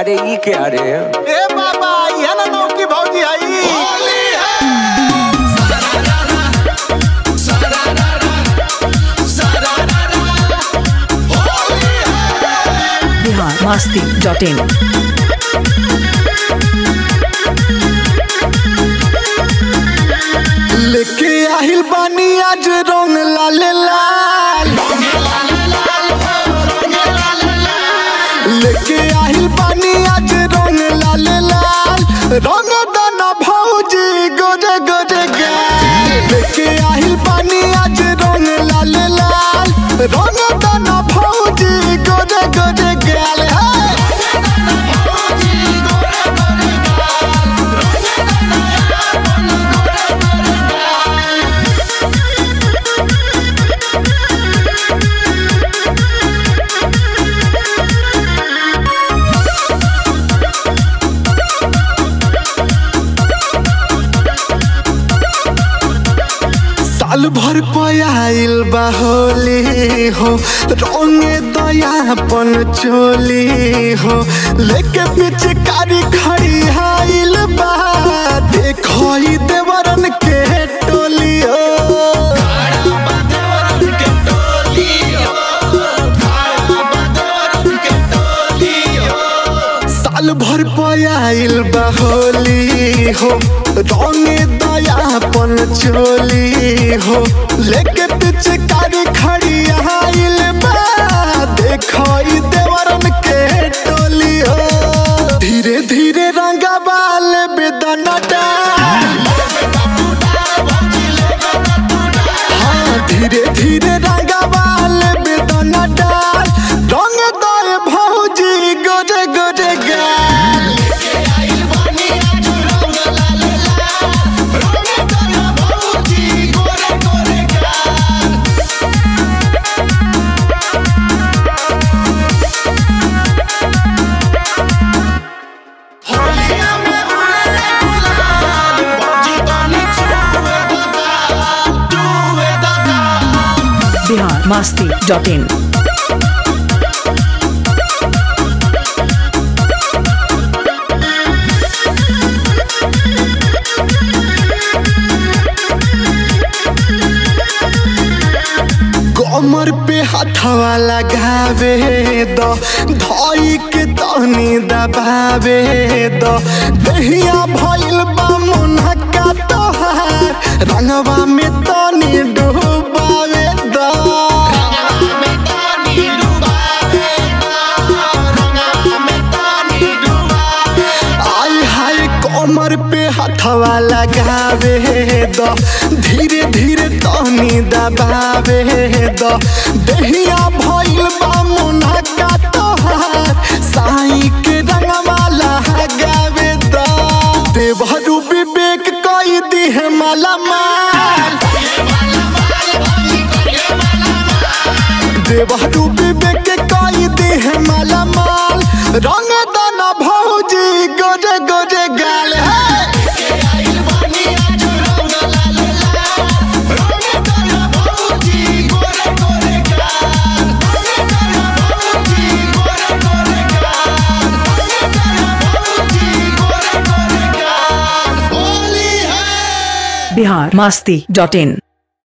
अरे ई के अरे ए बाबा ये ना नौकी भौजी आई बिहार मस्ती डॉट इन लेके आहिल बानी आज रंग लाल लाल लेके आहिल बानी आज रंग लाल लाल रंग दाना भौजी गोरे गोरे गाल लेके आहिल बानी आज रंग लाल लाल रंग दाना भौजी गोरे गोरे गाल है साल भर पयाइल बाहोली हो रंगे दयापन चोली हो लेके पीछे कारी खड़ी आइल बा देखो ई देवरन के टोली हो साल भर पयाइल बाहोली हो रंगे दयापन चोली हो लेके पीछे कारी खड़ी आइल बा देखो ई देवरन के टोली हो धीरे धीरे रंगा बाल बेदना डाल हाँ धीरे धीरे रंगा बाल बेदना डाल रंग दे भौजी गोरे गोरे गाल बिहार मस्ती डॉट इन कमर पे हथवा लगावे द धई के तनी दबावे द दहिया भइल बा मुनका तोहार रंगवा में तनी डुबावे द आय हाय कमर पे हथवा लगावे द धीरे धीरे तनी दबावे द दहिया भइल बा मुनका तोहार साई के रंगवा लगावे द देवहरू विवेक कई दिहे माला माल देवहरू विवेक कई दिहे माला माल रंग दाना भौजी गोरे गोरे गाल है बिहार मस्ती डॉट इन